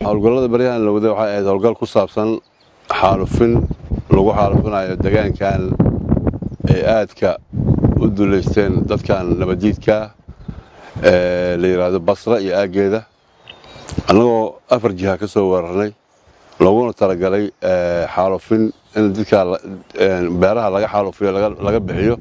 howlgallada baryahan la waday waxay ahayd howlgal ku saabsan xaalufin lagu xaalufinayo degaankan ay aadka u duleysteen dadkan nabaddiidka ee la yidhaahdo basra iyo aaggeeda annagoo afar jiha ka soo weerarnay looguna talagalay xaalufin in dadka beeraha laga xaalufiyo laga bixiyo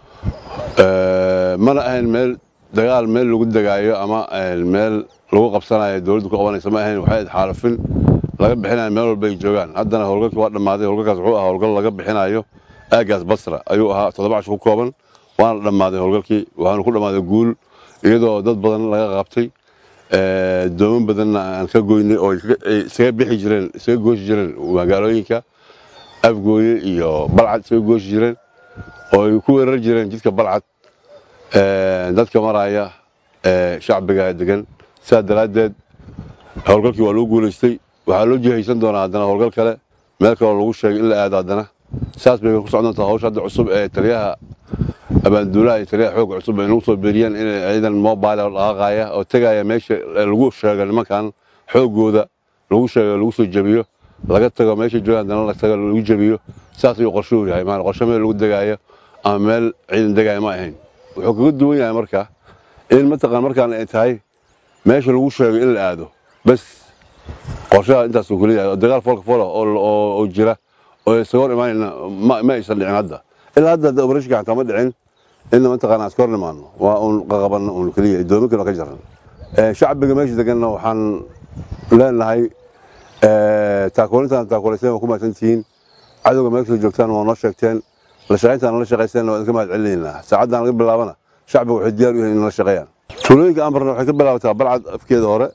mana ahayn meel dagaal meel lagu degaayo ama meel lagu qabsanayo dowladdu ku qabanaysa ma ahayn waxay ahayd xaalufin laga bixinayo meel walba ay joogaan haddana howlgalkii waa dhammaaday howlgalkaas wuxuu ahaa howlgal laga bixinayo aaggaas basra ayuu ahaa toddoba cash ku kooban waana dhammaaday howlgalkii waxaanu ku dhammaaday guul iyadoo dad badan laga qabtay dooman badanna aan ka goynay oo isaga bixi jireen isaga gooshi jireen magaalooyinka afgooye iyo balcad isaga gooshi jireen oo ay ku weerar jireen jidka balcad dadka maraya shacbiga degan sidaa daraaddeed howlgalkii waa lagu guulaystay waxaa loo jihaysan doonaa haddana howlgal kale meel kaloo lagu sheegay in la aado haddana saas bay ku socon doontaa hawsha hadda cusub ee taliyaha abaanduulaha iyo taliyaha xoogga cusub ay nagu soo beeriyeen inay ciidan mobile dhaqaaqaya oo tegaya meesha lagu sheego nimankan xooggooda lagu sheego lagu soo jebiyo laga tago meesha joogaan haddana la tago lagu jebiyo saas ayuu qorshuhu yahay maan qorshe meel lagu degaayo ama meel ciidan degaayo ma ahayn wuxuu kaga duwan yahay marka in mataqaan markaan ay tahay meesha lagu sheego in la aado bas qorshaha intaasuu kuleeyahay oo dagaal foolka foola oo jira oo isaga hor imaanayna ma aysan dhicin hadda ilaa hadda hadda operashinka xataa ma dhicin inna mataqaana iska hor nimaano waa uun qaqabanna uun keliya doominkana ka jaran shacbiga meesha deganna waxaan leenahay taakuulintaan taakuulayseen waa ku mahadsantihiin cadowga meesha joogtaan waa noo sheegteen la shaqayntaan nala shaqayseen waa idinka mahad celinaynaa saacaddan laga bilaabana shacbiga waxay diyaar u yihiin in nala shaqeeyaan tuulooyinka aan barna waxay ka bilaabataa balcad afkeeda hore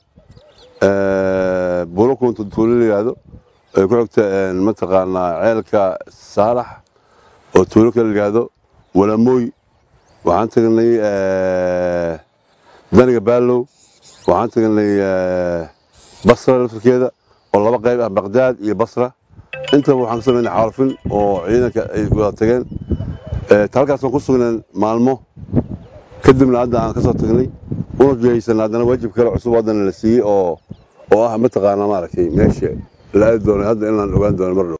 buulo kuunta tuulo la yidhaahdo ay ku xigta mataqaanaa ceelka saalax oo tuulo kale la yidhaahdo walamooy waxaan tagnay daniga baalow waxaan tagnay basra laftarkeeda oo laba qayb ah baqdaad iyo basra intaba waxaan ka samaynay xaalufin oo ciidanka ay wada tageen halkaasaan ku sugneen maalmo kadibna hadda aan ka soo tagnay una jihaysanna haddana waajib kale cusub haddana la siiyey oo oo ah mataqaanaa maaragtay meesha la aadi doono hadda inaan ogaan doono mar dhow